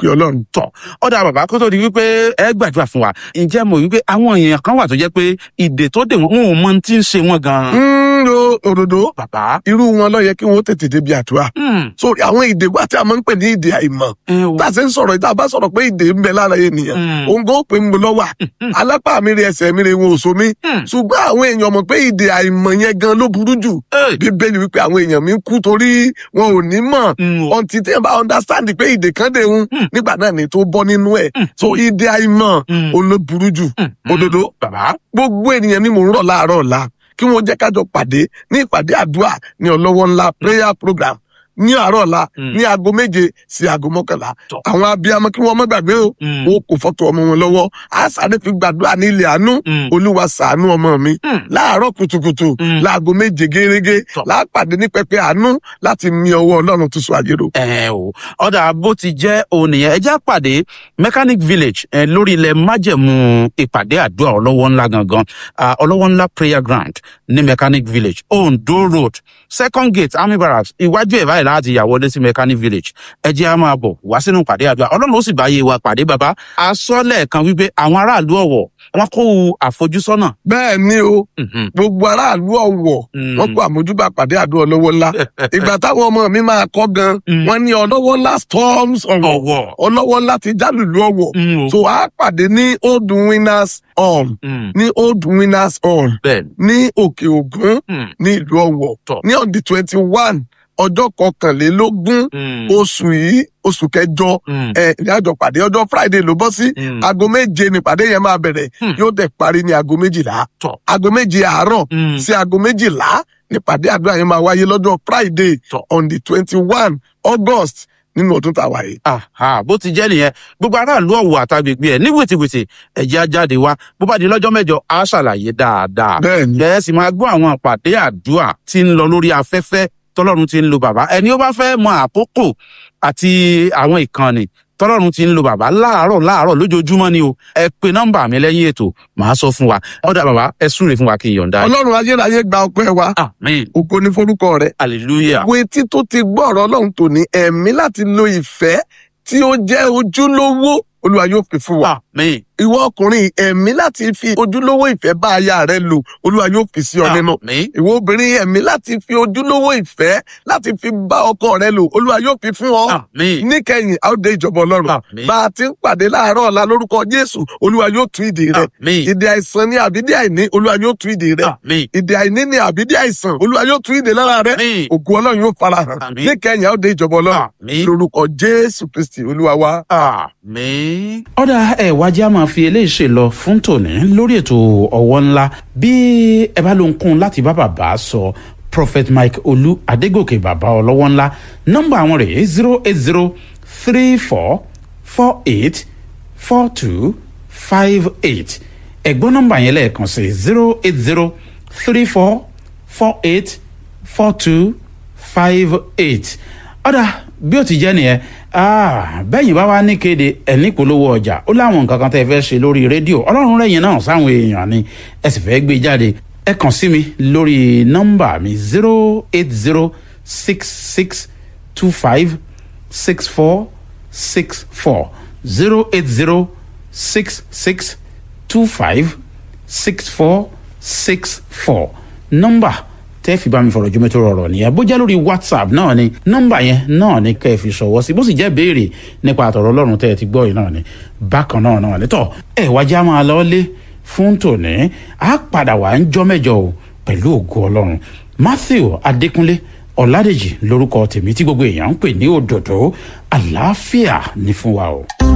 pé ọlọ́run. tọ ọdà bàbá kó tó di wípé ẹ gbàdúrà fún wa ǹjẹ́ mo wípé àwọn èèyàn kan wà tó jẹ́ pé ìdè tó dè wọ́n wọn ò mọ ohun tí ń ṣe wọ́n gan-an. ń lo òdòdó bàbá. irú wọn ló yẹ kí wọn ó tètè débi àdúrà. Hmm, so àwọn ìdè wa tí a máa ń pè ní ìdè àìmọ̀ ẹ o. tá a ṣe ń sọ̀rọ̀ ìta bá sọ̀rọ̀ pé ìdè ń bẹ lára ènìyàn Hmm, òun gan ó pè ń gbọ́ lọ́wà alápá mi rí ẹsẹ̀ mi rí wọn ò so mí hmm, ṣùgbọ́n àwọn èèyàn mọ̀ pé ìdè àìmọ̀ yẹn gan ló burú jù ẹ, bíbélì wípé àwọn èèyàn mi ń kú torí wọn ò ní mọ̀ hmm, o. ọtí tí ẹ bá understand pé ìdè kan dé ń Hmm. nígbà náà ni tó bọ́ nínú ẹ̀ Hmm. so ìdè àìmọ̀ Hmm, òun ló burú jù hmm, òdodo bàbá. gbogbo ènìyàn ni mò ń rọ̀ láàárọ̀ ọ̀la kí wọ́n jẹ́ kájọ pàdé ní ìpàdé àdúrà ní ọlọ́wọ́ ńlá prayer program ní àárọ̀ ọ̀la Hmm. ní aago méje sí aago mọ́kànlá Tọ́. àwọn abiyamọ kí wọ́n má gbàgbé o Hmm, wọn kò fọ́tò ọmọ wọn lọ́wọ́ á sáré fi gbàdúrà ní ilẹ̀ àánú hmm, olúwa ṣàánú ọmọ mi hmm, láàárọ̀ kùtùkùtù Hmm. láago méje gérégé Tọ́. láàpàdé ní pẹpẹ àánú láti mi ọwọ́ ọlọ́run tó so àjèrò. ẹ o ọ̀dà bó ti jẹ́ òun nìyẹn ẹ jẹ́ àpàdé mechanic village ẹ, lórí ilẹ̀ májẹ̀mú ìpàdé àdúrà ọlọ́wọ́ ńlá gangan ah, ọlọ́wọ́ ńlá prayer ground ní mechanic village ondo road second gate army barracks iwájú ẹ̀ báyìí láti yà wọlé sí mechanic village ẹ jẹ́ á máa bọ̀ wá sínú ìpàdé àdúrà ọlọ́run ó sì bá yé wa pàdé bàbá asọ́lẹ̀ kan wípé àwọn aráàlú ọ̀wọ̀ wọn kó àfojúsọ́nà. bẹ́ẹ̀ ni o Mhm, gbogbo aráàlú ọ̀wọ̀ mhm. wọ́n kó àmójúbà pàdé àdúrà ọlọ́wọ́ ńlá ìgbà táwọn ọmọ mi máa kọ́ gan Mm. wọ́n ní ọlọ́wọ́ ńlá storms ọ̀wọ̀ ọ̀wọ̀. ọlọ́wọ́ ńlá ti jálùlú ọ̀wọ̀ Mm, o. so a pàdé ní old winners hall Mm, ní old winners hall bẹ́ẹ̀ ní òkè ògún ni. ní ìlú ọ̀wọ̀ Tọ́. ní on the twenty one ọjọ́ kọkànlélógún Mm, oṣù yìí oṣù kẹjọ mm, ẹ ní àjọ pàdé ọjọ́ friday ló bọ́ sí mm. aago méje nípàdé yẹn máa bẹ̀rẹ̀ Hmm. yóò dẹ̀ parí ní aago méjìlá Tọ́. aago méje àárọ̀ Mm. sí aago méjìlá nípàdé àdúrà yẹn máa wáyé lọ́jọ́ friday Tọ́. on the twenty one august nínú ọdún tá a wà yìí. Aha, bó ti jẹ́ nìyẹn gbogbo aráàlú ọ̀wọ̀ àtàgbègbè ẹ̀ ní wìtìwìtì ẹ̀jẹ̀ á jáde wá bó bá di lọ́jọ́ mẹ́jọ á ṣàlàyé dáadáa. bẹ́ẹ̀ni ẹ sì máa gbọ́ àwọn àpàdé àdúrà tí ń lọ lórí afẹ́fẹ́ tọ́lọ́run ti ń lo bàbá ẹni ó bá fẹ́ mọ àkókò àti àwọn ìkànnì tọ́lọ́run ti ń lo bàbá láàárọ̀ láàárọ̀ lójoojúmọ́ ni o ẹ pe nọ́mbà mi lẹ́yìn ètò màá sọ fún wa ọ̀dà bàbá ẹ súre fún wa kí n yọ̀ǹda yìí. ọlọ́run ayérayé gba ọpẹ́ wa àmín ògo ní forúkọ rẹ̀ hallelujah. wo etí tó ti gbọ́ ọ̀rọ̀ ọlọ́run tòní ẹ̀mí láti lo ìfẹ́ tí ó jẹ́ ojúlówó olúwa yóò fi fún wa. àmín ìwọ ọkùnrin ẹ̀mí láti fi ojúlówó ìfẹ́ bá aya rẹ lò olúwa yóò fi sí ọ nínú. àmín ìwọ obìnrin ẹ̀mí láti fi ojúlówó ìfẹ́ láti fi bá ọkọ rẹ lò olúwa yóò fi fún ọ. àmín níkẹyìn a ó dé ìjọba ọlọ́run. àmín bá a ti ń pàdé láàárọ̀ ọ̀la lórúkọ jésù olúwa yóò tú ìdè rẹ. àmín ìdè àìsàn ní àbídí àìní olúwa yóò tú ìdè rẹ. àmín ìdè àìní ní àbídí àìsàn olúwa yóò tú ìdè lára rẹ. àmín ògùn ọlọ́run yóò farahàn. Àmín. níkẹyìn a ó dé ìjọba ọlọ́run. àmín. lórúkọ jésù kristi olúwa wa. àmín. ọ̀dà ẹ̀ wájú á máa fi eléyìí ṣe lọ fún tòní lórí ètò ọ̀wọ́ ńlá bí ẹ bá ló ń kún láti bá bàbá sọ prophet mike olú adégòkè bàbá ọlọ́wọ́ ńlá nọ́mbà àwọn rèé zero eight zero three four four eight four two five eight ẹ̀gbọ́n nọ́mbà yẹn lẹ́ẹ̀kan sí zero eight zero three four four eight four two five eight ọ̀dà bí ó ti jẹ́ nìyẹn ah, bẹ́yìn bá wá ní kéde ẹ̀ní polówó ọjà ó láwọn nǹkan kan tẹ́ ẹ fẹ́ ṣe lórí rédíò ọlọ́run rẹ̀yìn náà sáwọn èèyàn ni ẹ sì fẹ́ gbé jáde ẹ kàn sí mi lórí nọ́mbà mi zero eight zero six six two five six four six four zero eight zero six six two five six four six four nọ́mbà tẹ́ fi bá mi fọ̀rọ̀ jùmọ̀ tó rọrọ̀ nìyẹn bó jẹ́ lórí whatsapp náà ni nọ́mbà yẹn náà ni kẹ́ ẹ fi ṣọwọ́ sí bó sì jẹ́ béèrè nípa àtọ̀rọ̀ ọlọ́run tẹ́ ẹ ti gbọ́ yìí náà ni bákan náà náà ni tọ́ ẹ wájà máa lọ lé fún tòní á padà wà ń jọ́ mẹ́jọ o pẹ̀lú ògo ọlọ́run matthew adékúnlé ọ̀làdèjì lórúkọ tèmi tí gbogbo èèyàn ń pè ní òdòdó àlàáfíà ní fún wa o.